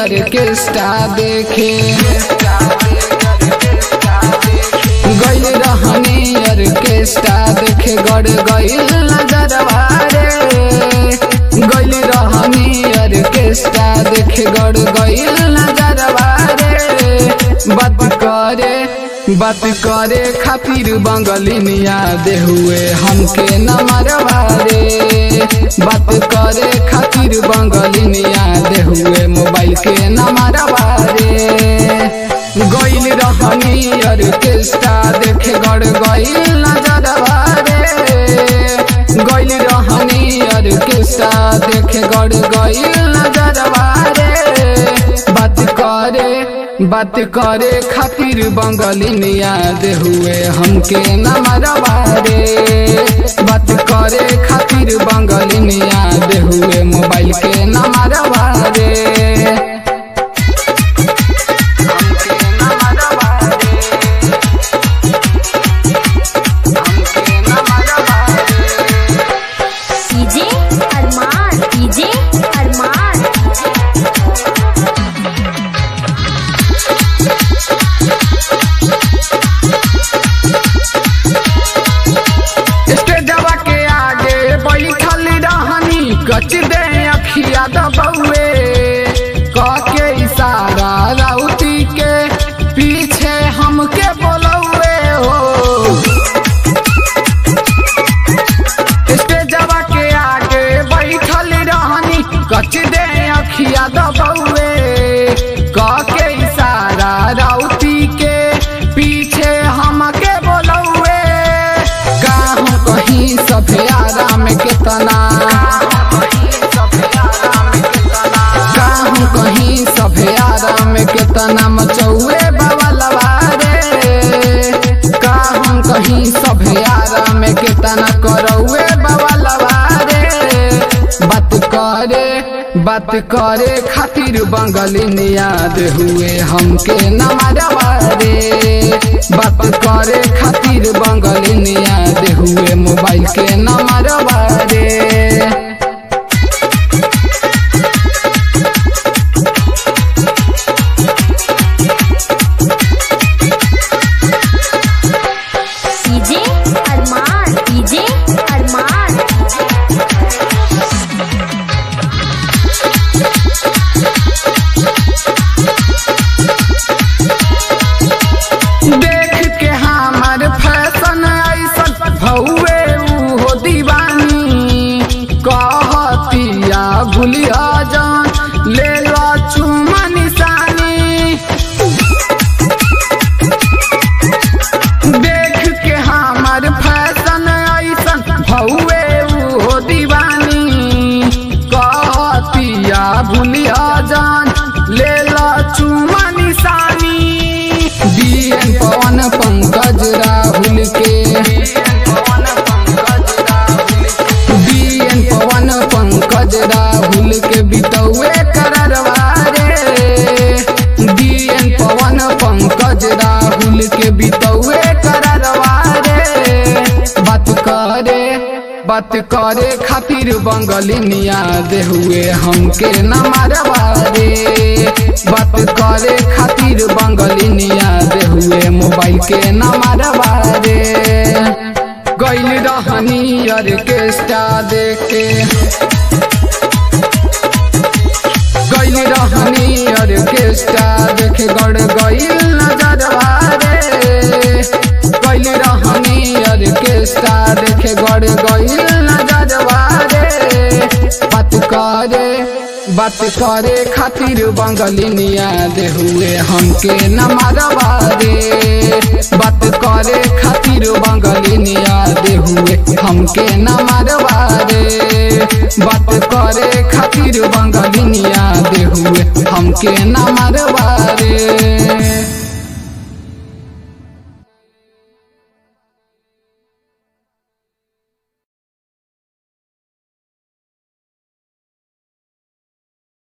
orchestra देखे गइल रहनी ऑर्केस्ट्रा देखे गड़ गइल नजरवा रे गइल रहनी ऑर्केस्ट्रा देखे गड़ गइल नजरवा रे बात करे बात करे खातिर बंगलिनिया दे हुए हमके न मरवा रे बात करे खातिर बंगलिनिया दे हुए मोबाइल के न मरवा रे गइल रहनी ऑर्केस्ट्रा देखे गड़ गइल नजरवा रे गइल रहनी ऑर्केस्ट्रा देखे गड़ गइल नजरवा रे बात करे बात करे खातिर बंगलिनिया दे हुए हमके न मरवा रे बात करे खातिर बंगलिनिया दे हुए मोबाइल के न मरवा रे हमके न मरवा रे हमके न मरवा रे डीजे अरमान डीजे अरमान स्टेजवा के आगे बैठल रहनी कच दे अखिया दबौए के इशारा राउती के पीछे हमके बोलौए हो स्टेजवा के आगे बैठल रहनी कच दे अखिया दबौए के इशारा राउती के पीछे हमके बोलौए का हम कहीं सभे आराम केतना का हम कहीं सभे आराम केतना मचौए बवलवा रे का हम कहीं सभे आराम केतना करौए बवलवा रे बात करे बात करे खातिर बंगलिनिया दे हुए हमके न मरवा रे बात करे खातिर बंगलिनिया दे हुए मोबाइल के न मरवा रे डीजे अरमान डीजे अरमान देख के हमार फैशन ऐसन भौवे हो दीवानी कहतिया भूलिया जान ले लो चुमा निशानी देख के हमार फैशन ऐसन भौवे हो दीवानी कहतिया भूलिया जान ले लो चुमा निशानी बीएन पवन पंकज राहुल के बीएन पवन पंकज राहुल के बितौए कररवा रे बीएन पवन पंकज राहुल के बितौए कररवा रे बात करे बात करे खातिर बंगलिनिया दे हुए हमके न मारवा रे बात करे खातिर बंगलिनिया दे हुए मोबाइल के न मारवा रे गइल रहनी ऑर्केस्ट्रा देखे गइल रहनी ऑर्केस्ट्रा देखे गड़ गइल नजरवा रे गइल रहनी ऑर्केस्ट्रा देखे गड़ गइल नजरवा रे बात करे बात करे खातिर बंगलिनिया दे हुए हमके न मारवा रे बात करे खातिर बंगलिनिया दे हुए हमके न मारवा रे बात करे खातिर बंगलिनिया दे हुए हमके न मारवा रे